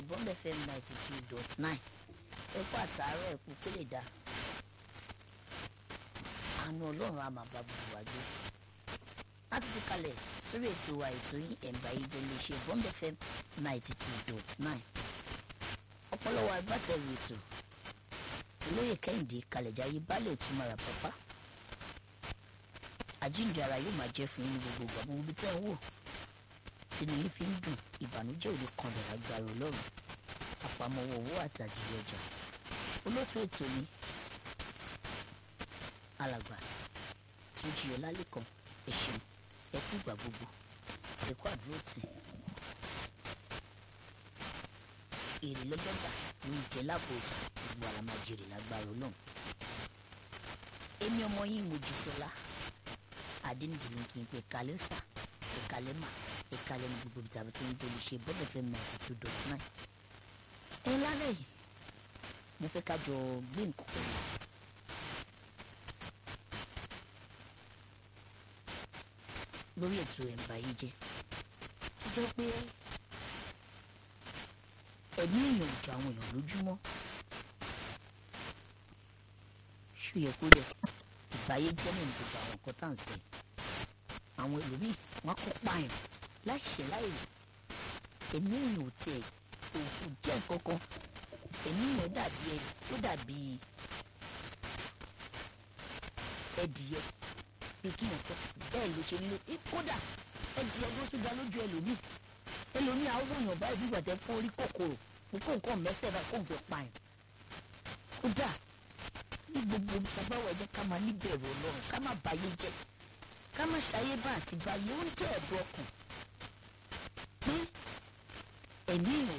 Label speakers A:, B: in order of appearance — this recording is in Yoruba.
A: iléeṣẹ́ bond fm ninety two dot nine ẹ̀kú àtàárọ̀ ẹ̀kú kó lè dá àánú ọlọ́run á máa bá gbogbo wa gbé láti fi kalẹ̀ sórí ètò wa ètò yín ẹ̀ǹbà yìí jẹ́ iléeṣẹ́ bond fm ninety two dot nine ọ̀pọ̀lọpọ̀ agbátẹrù ètò olóyè kẹ́hìndé kalẹ̀jáyé baálẹ̀ òtúmọ̀rà pápá àjíǹde ara yóò máa jẹ́ fún yín ní gbogbo ìgbà gbogbo ibi tẹ́ ń wò tínú yín fi ń dùn ìbànújẹ́ òde kan lè lágbára ọlọ́run àpamọ́wọ́ owó àtàjìrì ọjà olóòtú ètò ni alàgbà tó jí ọlá lẹ́kàn ẹ̀ṣin ẹkú ìgbà gbogbo ẹkú àdúró tì èrè lọ́jọ́gbà ní ìjẹ́ láàbò ọjà gbogbo àlàmàjèrè lágbára ọlọ́run èmi ọmọ yín Mojísọ́lá adéǹdì ní kí n pe kalẹ́ sà ìkàlẹ́ mà ìkàlẹ́ ní gbogbo ìtàbí tí ń bolú ṣe bọ́dọ̀ fẹ́ mọ̀ ẹ̀sìn tó dọ̀tí náà ẹ lálẹ́ yìí mo fẹ́ ká jọ gbé nǹkan pẹ̀lú lórí ètò ẹ̀ǹbà yìí jẹ́ jẹ́ pé ẹ̀mí èèyàn ò jọ àwọn èèyàn lójúmọ́ ṣùyẹ kó dẹ̀ ìbáyé jẹ́ náà ní gbogbo àwọn nǹkan tá à ń sè àwọn ẹlòmíì wọn kó pààyàn láì ṣe láì rè ẹ̀mí èèyàn ò tiẹ̀ òkú jẹ́ nǹkan kan ẹ̀mí èèyàn dàbí ẹ̀ ó dàbí ẹdìyẹ bí kí n kọ bẹ́ẹ̀ ló ṣe nílò kódà ẹdìyẹ ló tún dá lójú ẹlòmíì ẹlòmíì àwọn èèyàn báyìí bí gbàtẹ́ fún orí kòkòrò ní kó nǹkan mẹ́sẹ̀ báyìí kó n fẹ́ pààyàn kódà ní gbogbo ìtàbáwọ̀ ẹ jẹ́ ká máa níbẹ̀rù ọlọ́run ká má báyé jẹ́ ká má ṣayé bá àti báyé ó ń jẹ́ ẹ̀dùn ọkàn pé ẹ̀mí èèyàn